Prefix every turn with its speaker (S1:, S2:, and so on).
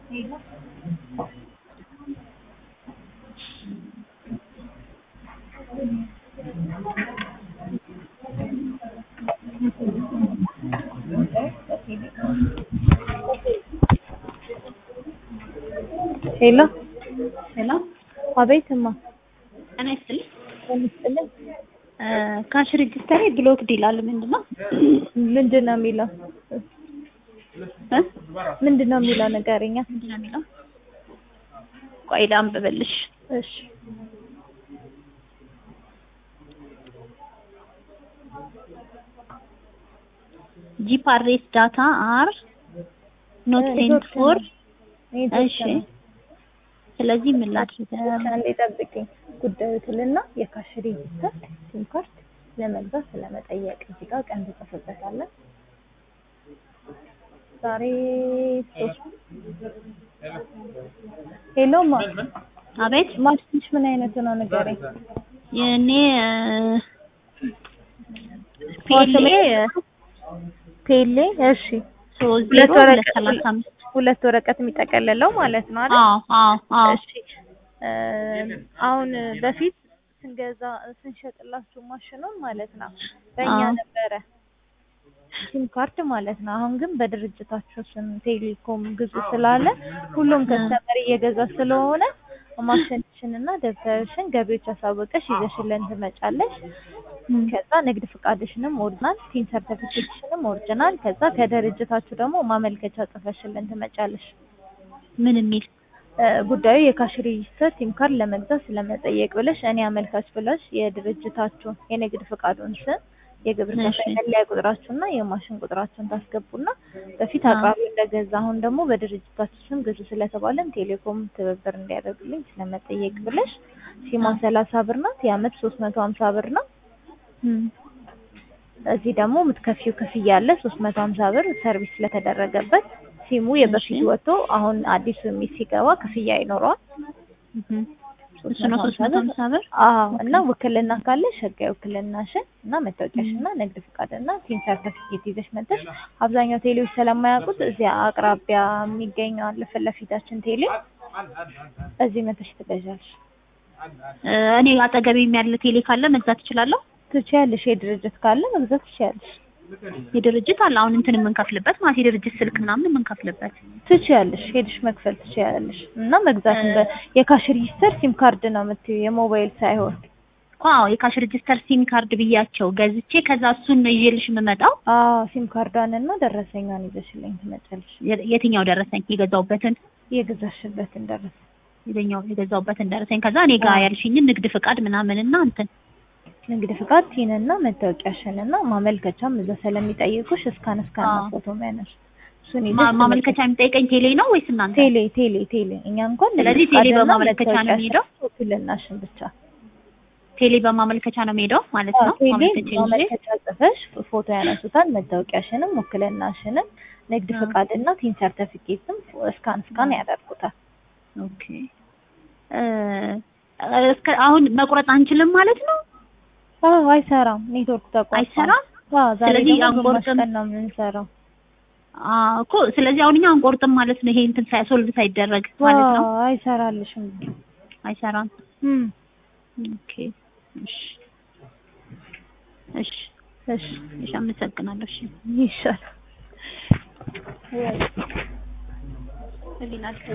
S1: ሄሎ
S2: ሄሎ
S1: አቤት እማ
S2: ጤና ይስጥልኝ።
S1: ይስጥልኝ
S2: ካሽ ሬጅስተር ብሎክድ ይላል። ምንድን ነው
S1: ምንድን ነው የሚለው
S2: እ?
S1: ምንድን ነው የሚለው ንገረኛ
S2: ምንድን ነው የሚለው? ቆይ ላንብብልሽ።
S1: እሺ
S2: ጂፓሬስ ዳታ አር ኖት
S1: እ፣
S2: ሴንት
S1: የተወሰነ
S2: ፎር
S1: የተወሰነ
S2: እሺ። ስለዚህ ምን ላድርግ?
S1: አንዴ ጠብቂኝ። ጉዳዩ ትልና የካሽ ሬጂስተር ሲም ካርድ ለመግዛት ስለመጠየቅ እዚህ ጋር ቀን ትጽፍበታለህ። ዛሬ ሶስት ሄሎ ማ
S2: አቤት
S1: ማሽንሽ ምን አይነቱ ነው ንገረኝ።
S2: የኔ ፔሌ
S1: ቴሌ እሺ፣
S2: ሶስት
S1: ሁለት
S2: ዜሮ ሁለት
S1: ወረቀት
S2: ሰላሳ አምስት
S1: ሁለት ወረቀት የሚጠቀልለው ማለት ነው አይደል?
S2: አዎ አዎ አዎ
S1: እሺ እ፣ አሁን በፊት ስንገዛ ስንሸጥላችሁ ማሽኑን ማለት ነው በእኛ
S2: አዎ።
S1: ነበረ ሲም ካርድ ማለት ነው። አሁን ግን በድርጅታችሁ ስም ቴሌኮም ግዙ ስላለ ሁሉም ከስተመር እየገዛ ስለሆነ ማሽንሽን እና ደብተርሽን ገቢዎች አሳወቀሽ ይዘሽልን ትመጫለሽ።
S2: እም፣
S1: ከዛ ንግድ ፍቃድሽንም ኦሪጂናል፣ ቲን ሰርተፊኬትሽንም ኦሪጂናል፣ ከዛ ከድርጅታችሁ ደግሞ ማመልከቻ ጽፈሽልን ትመጫለሽ።
S2: ምን የሚል
S1: እ፣ ጉዳዩ የካሽ ሬጂስተር ሲም ካርድ ለመግዛት ስለመጠየቅ ብለሽ እኔ አመልካች ብለሽ የድርጅታችሁን የንግድ ፍቃዱን ስም የግብር
S2: እሺ።
S1: ከፋይ መለያ ቁጥራችሁና የማሽን ቁጥራችሁን ታስገቡና በፊት
S2: አዎ።
S1: አቅራቢው እንደገዛ አሁን ደግሞ በድርጅታችሁ ስም ግዙ ስለተባለን ቴሌኮም ትብብር እንዲያደርግልኝ ስለመጠየቅ ብለሽ ሲማ
S2: አዎ።
S1: ሰላሳ ብር ናት። የአመት ሶስት መቶ ሀምሳ ብር ነው።
S2: እም፣
S1: እዚህ ደግሞ የምትከፊው ክፍያ አለ ሶስት መቶ ሀምሳ ብር ሰርቪስ ስለተደረገበት ሲሙ የበፊት
S2: እሺ።
S1: ወጥቶ አሁን አዲሱ የሚል ሲገባ ክፍያ ይኖረዋል።
S2: እም፣ እሱ ነው ሶስት መቶ ሀምሳ ብር
S1: አዎ እና ውክልና ካለሽ ህጋዊ ውክልናሽን እና መታወቂያሽን እና ንግድ ፍቃድ እና ቲን ሰርተፊኬት ይዘሽ መጥተሽ አብዛኛው ቴሌዎች ስለማያውቁት እዚያ አቅራቢያ የሚገኘው አለ ፊት ለፊታችን ቴሌ እዚህ መተሽ ትገዣለሽ።
S2: እ፣ እኔ አጠገቤም ያለ ቴሌ ካለ መግዛት እችላለሁ።
S1: ትችያለሽ። የድርጅት ካለ መግዛት ትችያለሽ።
S2: የድርጅት አለ አሁን እንትን የምንከፍልበት ማለት የድርጅት ስልክ ምናምን የምንከፍልበት
S1: ትችያለሽ። ሄድሽ መክፈል ትችያለሽ እና መግዛት በ- የካሽ ሬጂስተር ሲም ካርድ ነው የምትይው የሞባይል ሳይሆን።
S2: አዎ የካሽ ሬጅስተር ሲም ካርድ ብያቸው ገዝቼ ከዛ እሱን ነው ይዤልሽ የምመጣው።
S1: አዎ ሲም ካርዷን እና ደረሰኛን ይዘሽልኝ ትመጫለሽ።
S2: የ- የትኛው ደረሰኝ የገዛውበትን
S1: የገዛሽበትን ደረሰ
S2: የትኛው የገዛውበትን ደረሰኝ ከዛ እኔ ጋር
S1: አዎ።
S2: ያልሽኝን ንግድ ፍቃድ ምናምን እና እንትን
S1: ንግድ ፍቃድ ቲን እና መታወቂያሽን እና ማመልከቻም እዛ ስለሚጠይቁሽ እስካን እስካን
S2: አዎ።
S1: ፎቶ የሚያነሱ እሱን ይዘሽ
S2: ማ- ማመልከቻ የሚጠይቀኝ ቴሌ ነው ወይስ እናንተ?
S1: ቴሌ ቴሌ ቴሌ እኛ እንኳን ንግድ
S2: ስለዚህ ቴሌ
S1: ፍቃድና
S2: በማመልከቻ ነው
S1: መታወቂያሽን፣
S2: የሚሄደው?
S1: ውክልናሽን ብቻ
S2: ቴሌ በማመልከቻ ነው የምሄደው ማለት
S1: አዎ፣
S2: ነው።
S1: ቴሌ
S2: ማመልከቻ ይዤ
S1: ማመልከቻ ጽፈሽ ፎቶ ያነሱታል። መታወቂያሽንም ውክልናሽንም ንግድ
S2: አዎ።
S1: ፍቃድና ቲን ሰርተፊኬትም እስካን እስካን ያደርጉታል።
S2: ኦኬ እ፣ እስከ አሁን መቁረጥ አንችልም ማለት ነው?
S1: አዎ አይሰራም፣ ኔትወርክ ተቋርጧል።
S2: አይሰራም?
S1: አዎ ዛሬ
S2: ስለዚህ
S1: ደግሞ ግማሽ
S2: አንቆርጥም።
S1: ቀን ነው የምንሰራው።
S2: አዎ እኮ ስለዚህ አሁን እኛ አንቆርጥም ማለት ነው። ይሄ እንትን ሳይ ሶልቭ ሳይደረግ ማለት ነው።
S1: አዎ አይሰራልሽም።
S2: አይሰራም።
S1: እም
S2: ኦኬ እሺ እሺ
S1: እሺ
S2: እሺ አመሰግናለሁ። እሺ
S1: ይሻላል።
S2: ህሊና